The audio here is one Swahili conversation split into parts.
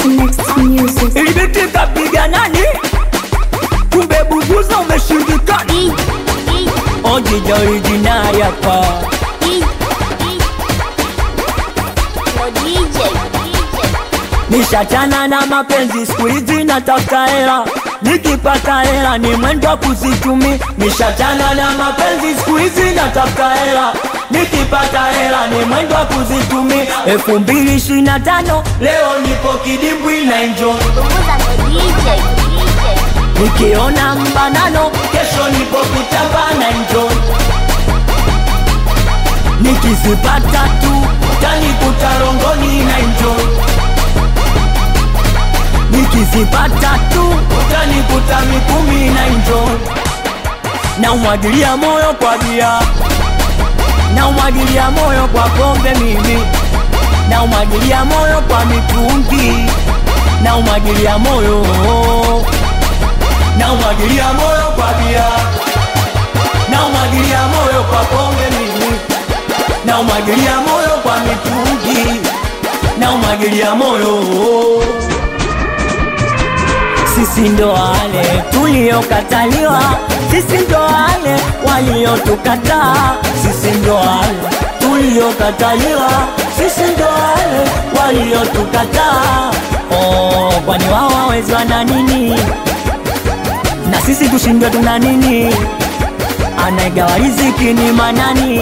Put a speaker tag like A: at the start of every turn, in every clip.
A: Next music.
B: Ilibiti kapiga nani? Kumbe buguza umeshindikana. Ojija originali hapa. Nishachana na mapenzi siku hizi nataka hela, nikipata hela ni mwendo wa kuzitumi. Nishachana na mapenzi siku hizi nataka hela, nikipata hela ni mwendo wa kuzitumi. elfu mbili ishirini na tano leo nipo kidimbwi na enjoy Nikiona mbanano kesho nipo kitamba na enjoy Nikizipata tu tanikuta rongoni na enjoy Nikizipata tu tanikuta mikumi na enjoy Na umwagilia moyo kwa bia Na umwagilia moyo kwa pombe mimi Na umwagilia moyo kwa mitungi Na umwagilia moyo na umwagilia moyo kwa bia, na umwagilia moyo kwa pombe mimi, na umwagilia moyo kwa mitungi, na umwagilia moyo. Sisi ndo wale tuliokataliwa, sisi ndo wale waliotukataa, sisi ndo wale tuliokataliwa, sisi ndo wale waliotukataa. Oh, kwani wao hawezi wana nini? na sisi kushindwa tuna nini? Anaigawa riziki ni manani?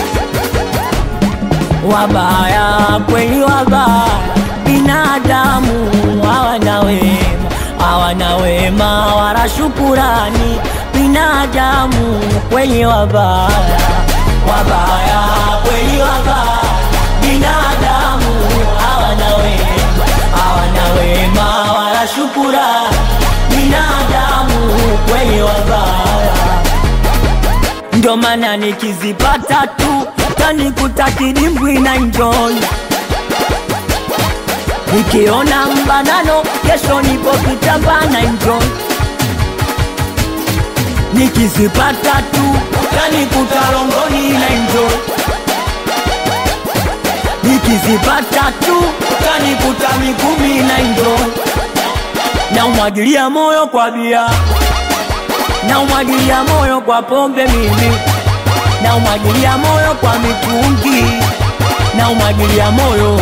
B: Wabaya kweli, wabaya binadamu hawana wema, hawana wema wala shukurani. Binadamu kweli, wabaya wabaya kweli, wabaya binadamu hawana wema, hawana wema wala shukurani binadamu kweli wabaya, ndo maana nikizipata tu tanikuta kidimbwi na enjoy, nikiona mbanano kesho nipo kitamba na enjoy, nikizipata tu tanikuta rongoni na enjoy, nikizipata tu tanikuta mikumi na enjoy na umwagilia moyo kwa bia, na umwagilia moyo kwa pombe mimi, na umwagilia moyo kwa mitungi, na umwagilia moyo,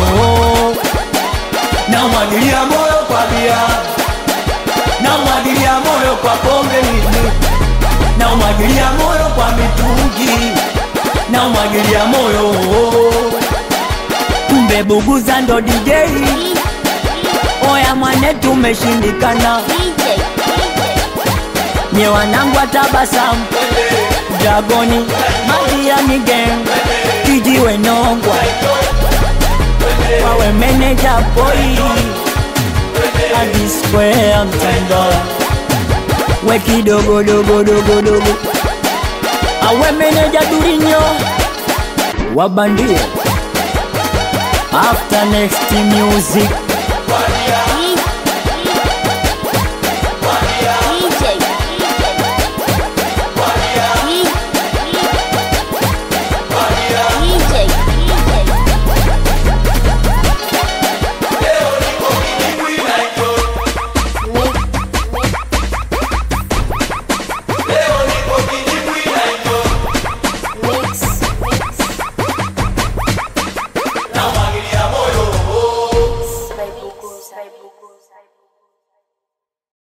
B: na umwagilia moyo kwa bia, na umwagilia moyo kwa pombe mimi, na umwagilia moyo kwa mitungi, na umwagilia moyo. Kumbe Buguza ndo DJ. Oya mwane tumeshindikana, nye wanangu wa tabasamu, Dragoni, Madiani gang, kijiwe nongwa, wawe meneja boy, hadi square mtendo, we kidogo dogo dogo dogo, awe meneja Durinyo, wabandia after next music
C: Sai buguza.